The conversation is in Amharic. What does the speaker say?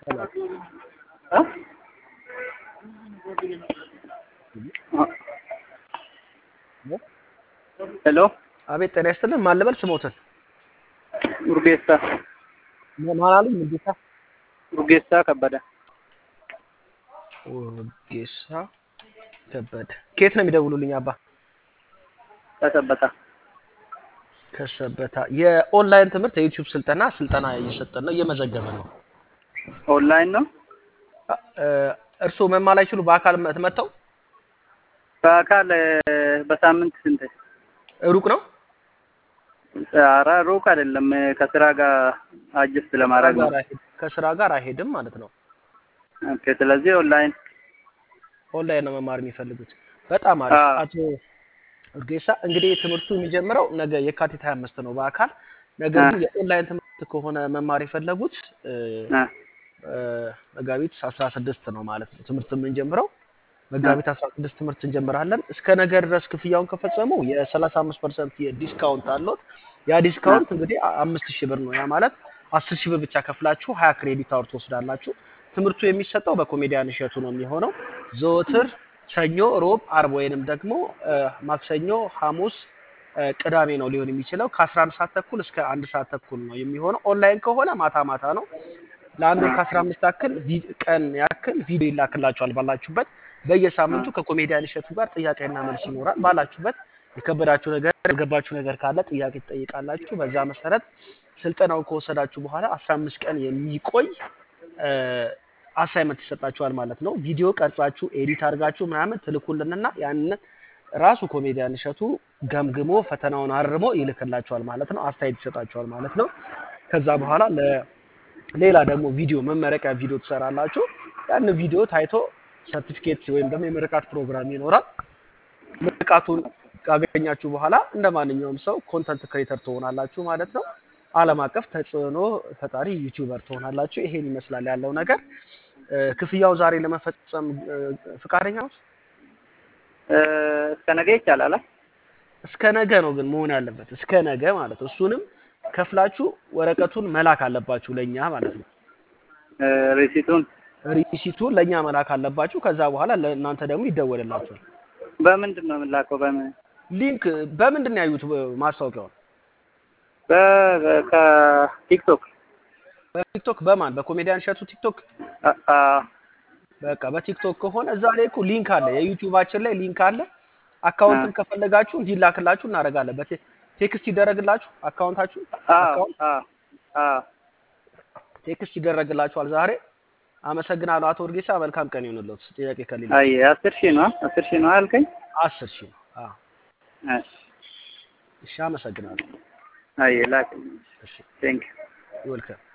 እ? ሄሎ አቤት ጤና ይስጥልን። ማን ልበል ስሞትን? ኡርጌሳ ማን አሉኝ? ሙሉጌታ ኡርጌሳ ከበደ ኡርጌሳ ከበደ። ከየት ነው የሚደውሉልኝ? አባ ከሰበታ ከሰበታ። የኦንላይን ትምህርት የዩቲዩብ ስልጠና ስልጠና እየሰጠን ነው፣ እየመዘገበ ነው። ኦንላይን ነው። እ- እርስዎ መማር አይችሉ በአካል መ- መጥተው በአካል እ፣ በሳምንት ስንት? ሩቅ ነው ኧረ ሩቅ አይደለም። እ፣ ከስራ ጋር አጀስት ለማድረግ ነው። ጋር አይሄድ- ከስራ ጋር አይሄድም ማለት ነው። ኦኬ። ስለዚህ ኦንላይን ኦንላይን ነው መማር የሚፈልጉት። በጣም አሪፍ አዎ። አቶ ኡርጌሳ። እንግዲህ ትምህርቱ የሚጀምረው ነገ የካቲት 25 ነው በአካል ነገር ግን የኦንላይን ትምህርት ከሆነ መማር የፈለጉት እ፣ እ፣ እ፣ መጋቢት 16 ነው ማለት ነው ትምህርት የምንጀምረው መጋቢት 16 ትምህርት እንጀምራለን። እስከ ነገ ድረስ ክፍያውን ከፈጸሙ የ35 ፐርሰንት የዲስካውንት አለት። ያ ዲስካውንት እንግዲህ አ- አምስት ሺህ ብር ነው። ያ ማለት አስር ሺህ ብር ብቻ ከፍላችሁ ሀያ ክሬዲት አውር ትወስዳላችሁ። ትምህርቱ የሚሰጠው በኮሜዲያን እሸቱ ነው የሚሆነው ዘወትር ሰኞ፣ ሮብ፣ አርብ ወይንም ደግሞ እ፣ ማክሰኞ፣ ሐሙስ፣ እ፣ ቅዳሜ ነው ሊሆን የሚችለው ከ11 ሰዓት ተኩል እስከ አንድ ሰዓት ተኩል ነው የሚሆነው። ኦንላይን ከሆነ ማታ ማታ ነው። ለአንድ ወር ከአስራ አምስት ያክል ቪ- ቀን ያክል ቪዲዮ ይላክላችኋል ባላችሁበት። በየሳምንቱ ከኮሜዲያን እሸቱ ጋር ጥያቄና መልስ ይኖራል። ባላችሁበት የከበዳችሁ ነገር ያልገባችሁ ነገር ካለ ጥያቄ ትጠይቃላችሁ። በዛ መሰረት ስልጠናውን ከወሰዳችሁ በኋላ አስራ አምስት ቀን የሚቆይ አሳይመንት ይሰጣችኋል ማለት ነው። ቪዲዮ ቀርጻችሁ ኤዲት አድርጋችሁ ምናምን ትልኩልንና ያንን ራሱ ኮሜዲያን እሸቱ ገምግሞ ፈተናውን አርሞ ይልክላችኋል ማለት ነው። አስተያየት ይሰጣችኋል ማለት ነው። ከዛ በኋላ ለ ሌላ ደግሞ ቪዲዮ መመረቂያ ቪዲዮ ትሰራላችሁ። ያን ቪዲዮ ታይቶ ሰርቲፊኬት ወይም ደግሞ የምርቃት ፕሮግራም ይኖራል። ምርቃቱን ካገኛችሁ በኋላ እንደ ማንኛውም ሰው ኮንተንት ክሬተር ትሆናላችሁ ማለት ነው። ዓለም አቀፍ ተጽዕኖ ፈጣሪ ዩቲዩበር ትሆናላችሁ። ይሄን ይመስላል ያለው ነገር። እ፣ ክፍያው ዛሬ ለመፈጸም እ፣ ፍቃደኛ ነው? እ፣ እስከ ነገ ይቻላል። አ? እስከ ነገ ነው ግን መሆን ያለበት እስከ ነገ ማለት ነው። እሱንም ከፍላችሁ ወረቀቱን መላክ አለባችሁ ለእኛ ማለት ነው። እ፣ ሪሲቱን ሪሲቱን ለእኛ መላክ አለባችሁ። ከዛ በኋላ ለእናንተ ደግሞ ይደወልላችኋል። በምንድን ነው የምላከው? በምን ሊንክ በምንድን ነው ያዩት ማስታወቂያውን? በ- ከቲክቶክ በቲክቶክ በማን በኮሜዲያን እሸቱ ቲክቶክ አ፣ አ፣ በቃ በቲክቶክ ከሆነ እዛ ላይ እኮ ሊንክ አለ፣ የዩቲዩባችን ላይ ሊንክ አለ። አካውንትም ከፈለጋችሁ እንዲላክላችሁ እናደርጋለን። በቴ- ቴክስት ይደረግላችሁ አካውንታችሁ አ፣ አካውንት አ፣ አ። ቴክስት ይደረግላችኋል ዛሬ። አመሰግናለሁ አቶ ወርጌሳ፣ መልካም ቀን ይሁንልዎት። ጥያቄ ከሌለ አይ አስር ሺህ ነው አስር ሺህ ነው አልከኝ። አስር ሺህ ነው። አዎ እሺ እሺ፣ አመሰግናለሁ። አይ ላክ እሺ ቴንክ ይወልከም